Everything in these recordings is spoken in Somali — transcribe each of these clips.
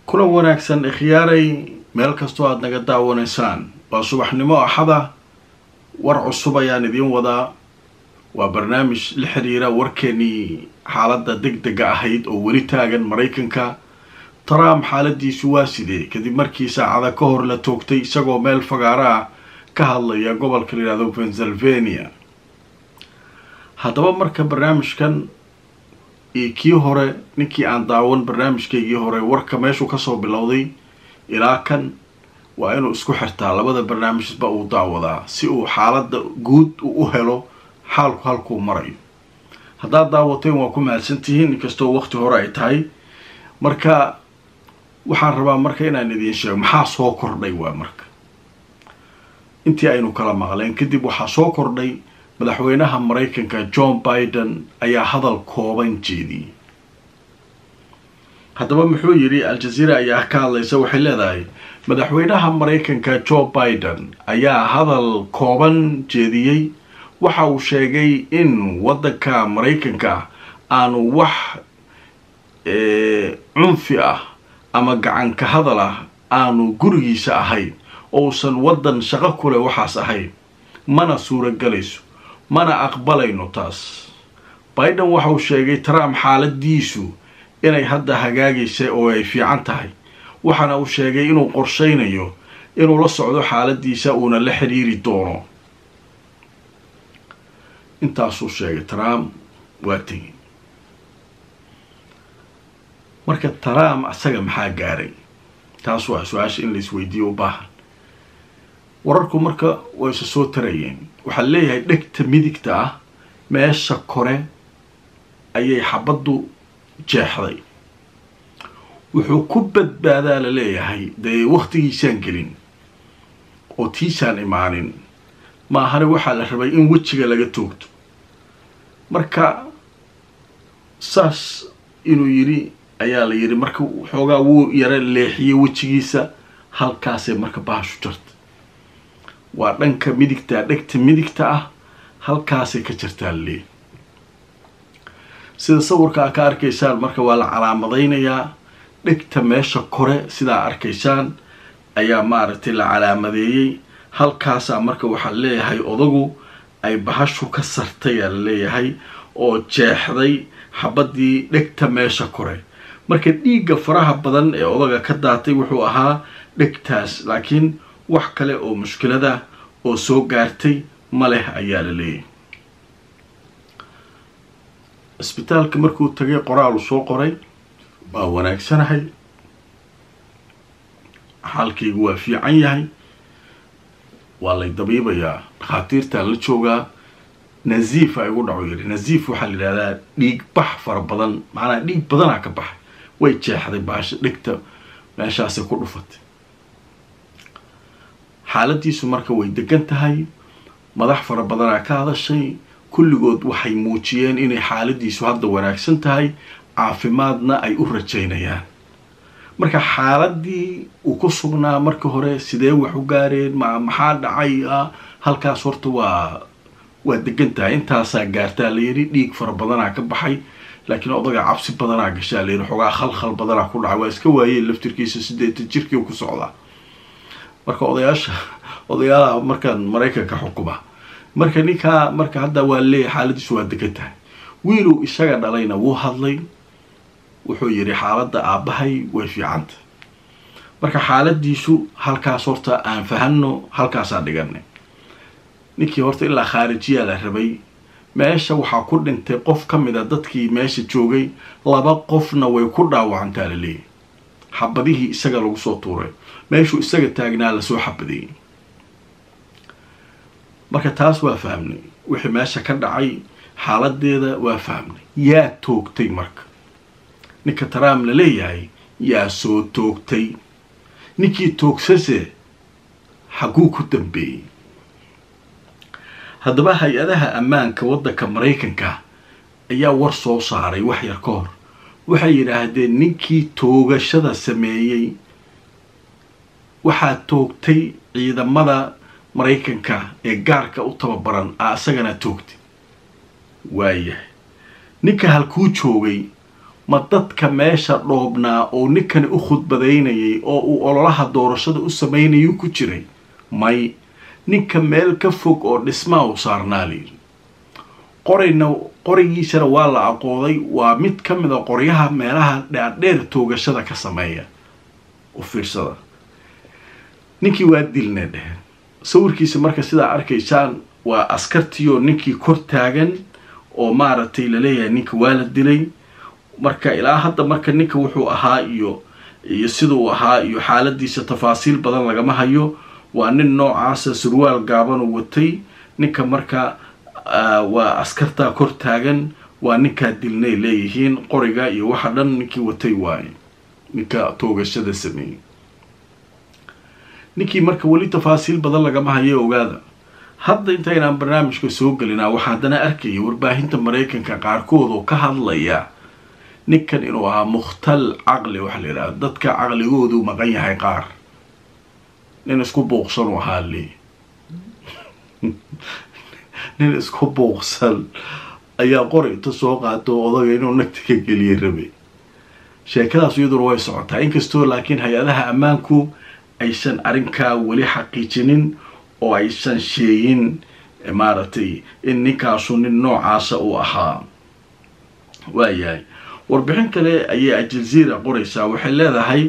kulan wanaagsan ikhyaaray meel kastoo aada naga daawanaysaan waa subaxnimo axada war cusub ayaan idiin wadaa waa barnaamij la xiriira warkeenii xaaladda deg dega ahayd oo weli taagan maraykanka trump xaaladiisu waa sidee kadib markii saacada ka hor la toogtay isagoo meel fagaara ah ka hadlaya gobolka la yihahdo pennsylvania haddaba marka barnaamijkan iyo kii hore ninkii aan daawan barnaamijkaygii hore warka meeshuu kasoo bilowday ilaa kan waa inuu isku xirtaa labada barnaamijba uu daawadaa si uu xaaladda guud uu u helo xaalku halkuu marayo haddaad daawateen waa ku mahadsantihiin inkastoo waqti hore ay tahay marka waxaan rabaa marka inaan idiin sheego maxaa soo kordhay waa marka intii aynu kala maqleen kadib waxaa soo kordhay madaxweynaha maraykanka john biden ayaa hadal kooban jeediyey haddaba muxuu yidhi al-jazeera ayaa ka hadlaysa waxay leedahay madaxweynaha maraykanka joe biden ayaa hadal kooban jeediyey waxa uu sheegay in waddanka maraykanka aanu wax cunfi ah ama gacanka hadal ah aanu gurigiisa ahayn ousan waddan shaqo kule waxaas ahayn mana suuragelayso mana aqbalayno taas biden waxa uu sheegay trump xaaladiisu inay hadda hagaagaysa oo ay fiican tahay waxaana uu sheegay inuu qorshaynayo inuu la socdo xaaladiisa uuna la xiriiri doono intaasuu sheegay trump waa tegi marka trump asaga maxaa gaaray taas waa su-aasha in lais weydiiyo u baahan wararku marka way isa soo tarayeen waxaa leeyahay dhegta midigta ah meesha kore ayay xabaddu jeexday wuxuu ku badbaadaa la leeyahay dee waktigiisaan gelin oo tiisaan imaanin maahane waxaa la rabay in wejiga laga toogto marka saas inuu yidhi ayaa la yidhi marka xoogaa wuu yara leexiyey wejigiisa halkaasay marka bahashu jarta waa dhanka midigta dhegta midigta ah halkaasay ka jartaa laleeyahy sida sawirka a ka arkaysaan marka waa la calaamadaynayaa dhegta meesha kore sidaa arkaysaan ayaa maaragtay la calaamadeeyey halkaasaa marka waxaa leeyahay odagu ay bahashu ka sartay aa la leeyahay oo jeexday xabadii dhegta meesha kore marka dhiigga faraha badan ee odaga ka daatay wuxuu ahaa dhegtaas laakiin wax kale oo mushkilada oo soo gaartay ma leh ayaa la leeyahay isbitaalka markuu tagay qoraalu soo qoray waa wanaagsanahay xaalkaygu waa fiican yahay waa lay dabiibayaa dhakhaatiirtaan la joogaa naziif a igu dhaco yidhi naziif waxaa la yidhahdaa dhiig bax fara badan macnaa dhiig badanaa ka baxay way jeexday baasha dhegta meeshaasay ku dhufatay xaaladiisu marka way degan tahay madax fara badanaa ka hadashay kulligood waxay muujiyeen inay xaaladiisu hadda wanaagsan tahay caafimaadna ay u rajaynayaan marka xaaladii uu ku sugnaa marka hore sidee wax u gaareen ma maxaa dhacay ah halkaas horta waa waa degan tahay intaasaa gaartaa layidhi dhiig fara badanaa ka baxay laakiin odaga cabsi badanaa gashaa layidhi xoogaa khalkhal badanaa ku dhacay waa iska waayeen laftirkiisa sideetan jirkii ku socdaa marka odayaasha odayaalaha markaan maraykanka xukuma marka ninkaa marka hadda waa leeyahay xaaladiisu waa degan tahay wiiluu isaga dhalayna wuu hadlay wuxuu yidhi xaaladda aabbahay way fiicanta marka xaaladiisu halkaas horta aan fahanno halkaasaa dhiganay ninkii horta ilaa khaarijiyaa la rabay meesha waxaa ku dhintay qof ka mid a dadkii meesha joogay laba qofna way ku dhaawacantaa la leeyahy xabadihii isaga lagu soo tuuray meeshuu isaga taagnaa lasoo xabadeeyey marka taas waa fahmnay wixii meesha ka dhacay xaaladeeda waa fahmnay yaa toogtay marka ninka trump la leeyahay yaa soo toogtay ninkii toogsase xaguu ku dambeeyey haddaba hay-adaha ammaanka waddanka maraykanka ayaa war soo saaray wax yar ka hor waxay yidhaahdeen ninkii toogashada sameeyey waxaa toogtay ciidamada maraykanka ee gaarka u tababaran a isagana toogtay waayahay ninka halkuu joogay ma dadka meesha dhoobnaa oo ninkani u khudbadaynayay oo uu ololaha doorashada u sameynayuu ku jiray may ninka meel ka fog oo dhismaa u saarnaa layidhi qorayna qorigiisana waa la aqooday waa mid ka mid a qoryaha meelaha dhaadheer toogashada ka sameeya u fiirsada ninkii waa dilna dheheen sawirkiisa marka sidaa arkaysaan waa askartiioo ninkii kor taagan oo maaragtay laleeyahay ninka waa la dilay marka ilaa hadda marka ninka wuxuu ahaa iyo iyo siduu ahaa iyo xaaladiisa tafaasiil badan lagama hayo waa nin noocaasa surwaal gaabanuu watay ninka marka waa askartaa kor taagan waa ninkaa dilnay leeyihiin qoriga iyo waxa dhan ninkii watay waaye ninka toogashada sameeyey ninkii marka weli tafaasiil badan lagama hayo ogaada hadda intaynaan barnaamijka soo gelinaa waxaa haddana arkaya warbaahinta maraykanka qaarkood oo ka hadlaya ninkan inuu ahaa mukhtal caqli waxaa la yidhaha dadka caqligoodu maqan yahay qaar nin isku buuqsan u ahaa le nin isku buuqsan ayaa qori inta soo qaato odaga inuu nagta ka geliya rabay sheekadaas iyaduna way socotaa inkastoo laakiin hay-adaha ammaanku aysan arrinkaa weli xaqiijinin oo aysan sheegin maaragtay in ninkaasu nin noocaasa uu ahaa waayahay warbixin kale ayay aljaziira qoraysaa waxay leedahay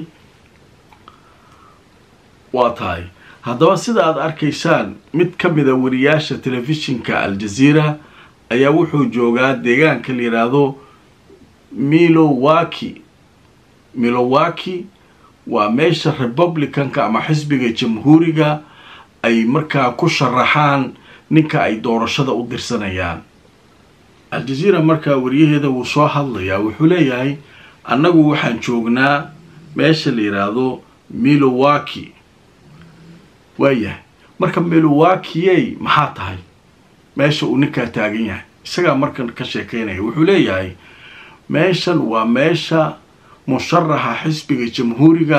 waa tahay haddaba sida aada arkaysaan mid ka mida wariyaasha telefishinka aljaziira ayaa wuxuu joogaa deegaanka la yidhaahdo milowaki milowaki waa meesha republicanka ama xisbiga jamhuuriga ay markaa ku sharaxaan ninka ay doorashada u dirsanayaan aljaziira markaa wariyaheeda wuu soo hadlayaa wuxuu leeyahay annagu waxaan joognaa meesha la yidhaahdo milowaki waayahay marka milowakiyey maxaa tahay meesha uu ninkaa taagan yahay isagaa markan ka sheekeynaya wuxuu leeyahay meeshan waa meesha musharaxa xisbiga jamhuuriga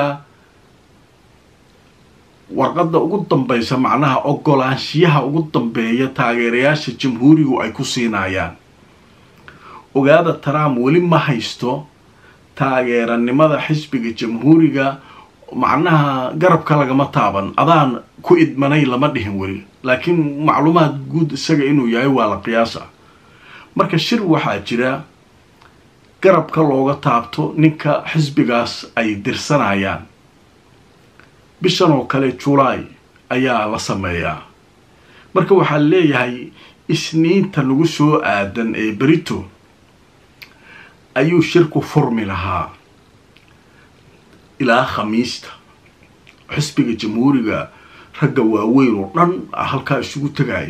warqadda ugu dambaysa macnaha ogolaanshiyaha ugu dambeeya taageerayaasha jamhuurigu ay ku siinayaan ogaada trump weli ma haysto taageeranimada xisbiga jamhuuriga macnaha garabka lagama taaban adaan ku idmanay lama dhihin weli laakiin macluumaad guud isaga inuu yahay waa la qiyaasa marka shir waxaa jira garabka looga taabto ninka xisbigaas ay dirsanayaan bishan oo kale julaay ayaa la sameeyaa marka waxaa leeyahay isniinta lagu soo aadan ee berito ayuu shirku furmi lahaa ilaa khamiista xisbiga jamhuuriga ragga waaweyn oo dhan halkaa isugu tegaya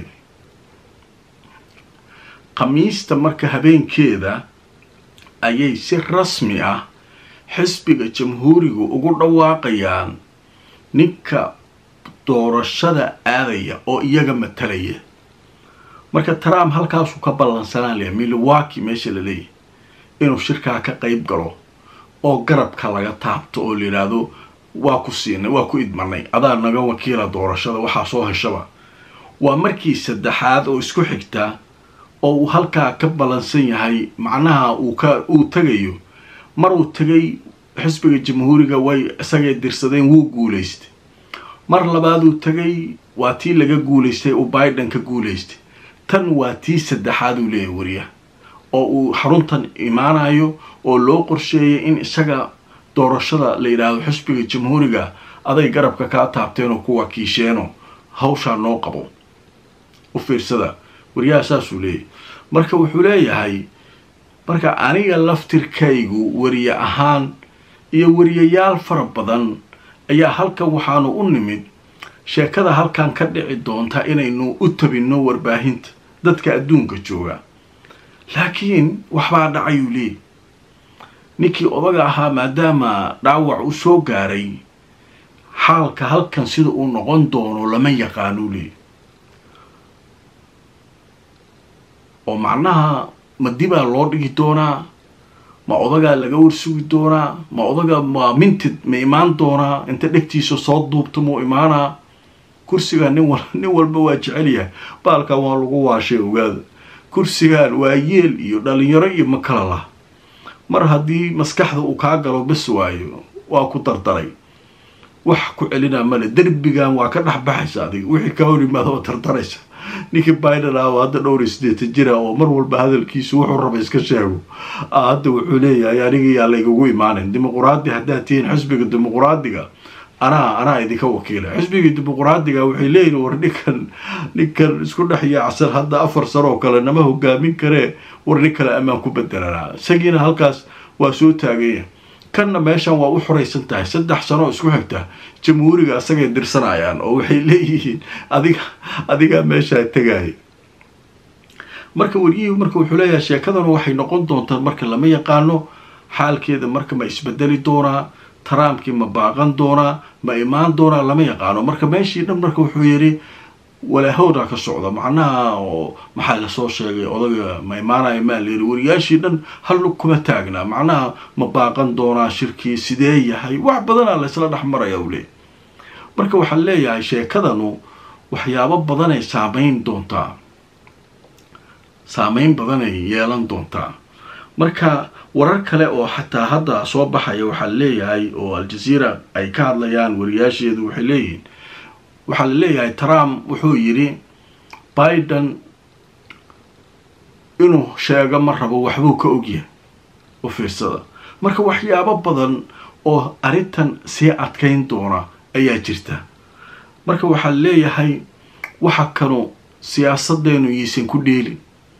khamiista marka habeenkeeda ayay si rasmi ah xisbiga jamhuuriga ugu dhawaaqayaan ninka doorashada aadaya oo iyaga matalaya marka trump halkaasuu ka ballansanaan layaa milowaki meesha la leeyahay inuu shirkaa ka qayb galo oo garabka laga taabto oo la yidhaahdo waa ku siinay waa ku idmanay adaa naga wakiila doorashada waxaa soo heshaba waa markii saddexaad oo isku xigta oo uu halkaa ka ballansan yahay macnaha uu ka uu tegayo mar uu tegay xisbiga jamhuuriga way isagay dirsadeen wuu guulaystay mar labaaduu tegay waa tii laga guulaystay uu biden ka guulaystay tan waa tii saddexaad uu leeyahay wariya oo uu xaruntan imaanayo oo loo qorsheeyay in isaga doorashada la yidhaahdo xisbiga jamhuuriga aday garabka kaa taabteenoo ku wakiisheeno hawshaa noo qabo u fiirsada wariyaha saasuu leeyahay marka wuxuu leeyahay marka aniga laftirkaygu wariye ahaan iyo wariyayaal fara badan ayaa halkan waxaanu u nimid sheekada halkan ka dhici doonta inaynu u tabinno warbaahinta dadka adduunka jooga laakiin waxbaa dhacayuu leeyahy ninkii odaga ahaa maadaama dhaawac u soo gaaray xaalka halkan sida uu noqon doono lama yaqaanuu leeyahy oo macnaha ma dibaa loo dhigi doonaa ma odagaa laga warsugi doonaa ma odaga ma mintid ma imaan doonaa inta dhegtiisa soo duubta muu imaanaa kursigaa nin wal nin walba waa jecel yahay baalkan waa lagu waashay ogaada kursigaan waa yeel iyo dhalinyaro iyo ma kala lah mar haddii maskaxda uu kaa galo bas waayo waa ku dardaray wax ku celinaa male derbigan waa ka dhex baxaysa adiga wixii kaa hor yimaada oo tartaraysa ninkii biden ah oo hadda dhowr iyo siddeetan jira oo mar walba hadalkiisu wuxuu raba iska sheego hadda wuxuu leeyahay aniga yaa laygugu imaanin dimuquraadi haddaad tihiin xisbiga dimuquraadiga anaa anaa idinka wakiila xisbiga dimuquraadiga waxay leeyihin war ninkan ninkan isku dhex yaacsan hadda afar sano oo kale nama hogaamin karee war nin kale ammaan ku bedelanaa isagiina halkaas waa soo taaganya kanna meeshan waa u xoraysan tahay saddex sano oo isku xigta jamhuuriga isagay dirsanayaan oo waxay leeyihiin adiga adigaa meeshaa tegaya marka wariyihii marka wuxuu leeyahay sheekadan waxay noqon doontaa marka lama yaqaano xaalkeeda marka ma isbedeli doonaa trumpkii ma baaqan doonaa ma imaan doonaa lama yaqaano marka meeshii dhan marka wuxuu yidhi walaahowdaa ka socda macnaha oo maxaa lasoo sheegay odaga ma imaanaya maa layiri wariyaashii dhan hal lug kuma taagnaa macnaha ma baaqan doonaa shirkii sidee yahay wax badanaa laysla dhex maraya u leey marka waxaan leeyahay sheekadanu waxyaabo badanay saameyn doontaa saameyn badanay yeelan doontaa marka warar kale oo xataa hadda soo baxaya waxaa leeyahay oo al-jazeera ay ka hadlayaan wariyaasheedu waxay leeyihiin waxaa la leeyahay trump wuxuu yidhi biden inuu sheego ma rabo waxbuu ka ogyahay u fiirsada marka waxyaabo badan oo arrintan sii adkayn doona ayaa jirta marka waxaa leeyahay waxa kanu siyaasadeenu yaysan ku dheelin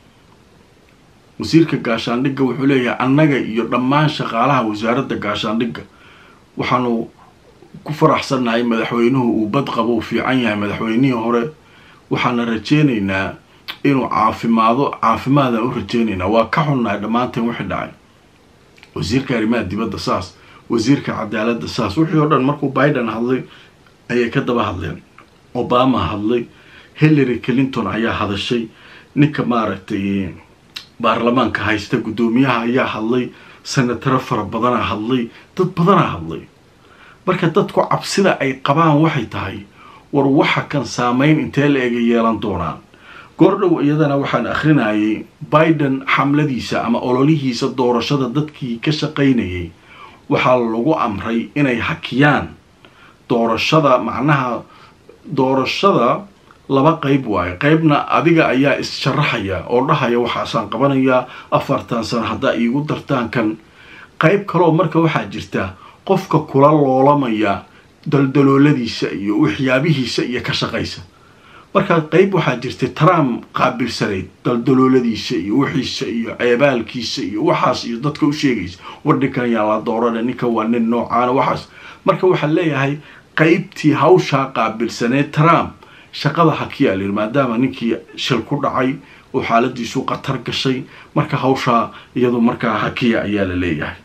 wasiirka gaashaandhigga wuxuu leeyahay annaga iyo dhammaan shaqaalaha wasaaradda gaashaandhigga waxaanu ku faraxsannahay madaxweynuhu uu bad qabo u fiican yahay madaxweynihii hore waxaana rajeynaynaa inuu caafimaado caafimaadaan u rajeynaynaa waa ka xunnahay dhammaanteen wixii dhacay wasiirka arrimaha dibadda saas wasiirka cadaaladda saas wixii oo dhan markuu biden hadlay ayay ka daba hadleen obama hadlay hillary clinton ayaa hadashay ninka maaragtay baarlamaanka haysta guddoomiyaha ayaa hadlay senataro fara badanaa hadlay dad badanaa hadlay marka dadku cabsida ay qabaan waxay tahay war waxa kan saameyn intee la ega yeelan doonaan goordhow iyadana waxaan akhrinayay biden xamladiisa ama ololihiisa doorashada dadkii ka shaqaynayay waxaa lagu amray inay hakiyaan doorashada macnaha doorashada laba qeyb waayo qeybna adiga ayaa is-sharaxaya oo dhahaya waxaasaan qabanayaa afartan sano haddaa iigu dartaan kan qeyb kaloo marka waxaa jirta qofka kula loolamaya daldalooladiisa iyo waxyaabihiisa iyo ka shaqaysa marka qeyb waxaa jirtay trump qaabilsanayd daldalooladiisa iyo wixiisa iyo ceebaalkiisa iyo waxaas iyo dadka u sheegaysa war ninkan yaa la doorana ninkan waa nin noocaana waxaas marka waxaa leeyahay qeybtii hawshaa qaabilsaneed trump shaqada hakiyaa layidhi maadaama ninkii shil ku dhacay oo xaaladiisu khatar gashay marka hawshaa iyadu markaa hakiya ayaa la leeyahay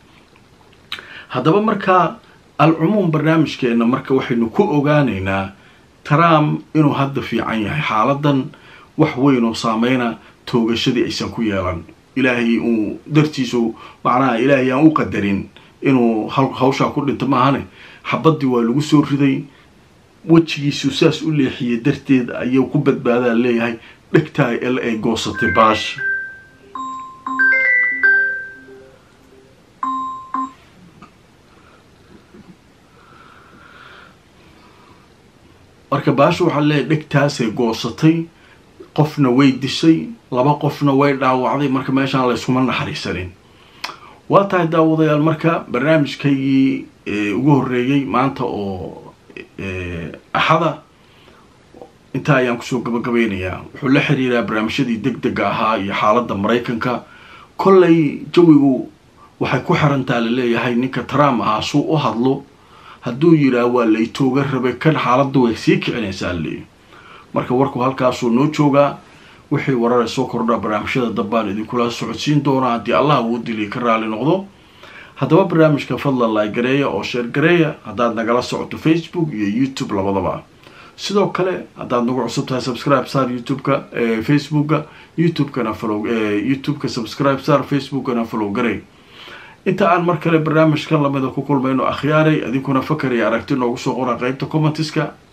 haddaba markaa al-cumuum barnaamijkeenna marka waxaynu ku ogaanaynaa trump inuu hadda fiican yahay xaaladan wax weyn oo saameyna toogashadii aysan ku yeelan ilaahay uu dartiisu macnaha ilaahay aan u qadarin inuu hawshaa ku dhinto maahane xabadii waa lagu soo riday wejigiisu saas u leexiyay darteed ayuu ku badbaadaa leeyahay dhegtaa el ay goosatay baash marka baashu waxaa leeyahay dhegtaasay goosatay qofna way dishay laba qofna way dhaawacday marka meeshaan layskuma naxariisanin waa tahay daawadayaal marka barnaamijkaygii ugu horreeyey maanta oo axada intaa ayaan kusoo gabagabeynayaa wuxuu la xiriiraa barnaamijyadii deg dega ahaa iyo xaaladda maraykanka kollay jawigu waxay ku xirantaa laleeyahay ninka trump ahaa suu u hadlo hadduu yidhaah waa laytooga rabay kan xaaladda way sii kicinaysaa leeyahy marka warku halkaasuu noo joogaa wixii warara soo kordhaa barnaamijyada dambaan idinkula socodsiin doonaa haddii allah uu diliy ka raali noqdo haddaba barnaamijka fadlan laagareeya oo sheer gareeya haddaad nagala socoto facebook iyo youtube labadaba sidoo kale haddaad nagu cusub tahay subscribe sar youtube-ka facebooka youtube-kana follow youtube-ka subscribe sar facebook-kana follow garey inta aan mar kale barnaamijkan lamida ku kulmayno akhyaaray adinkuna fakar iyo aragti noogu soo qora qeybta commentiska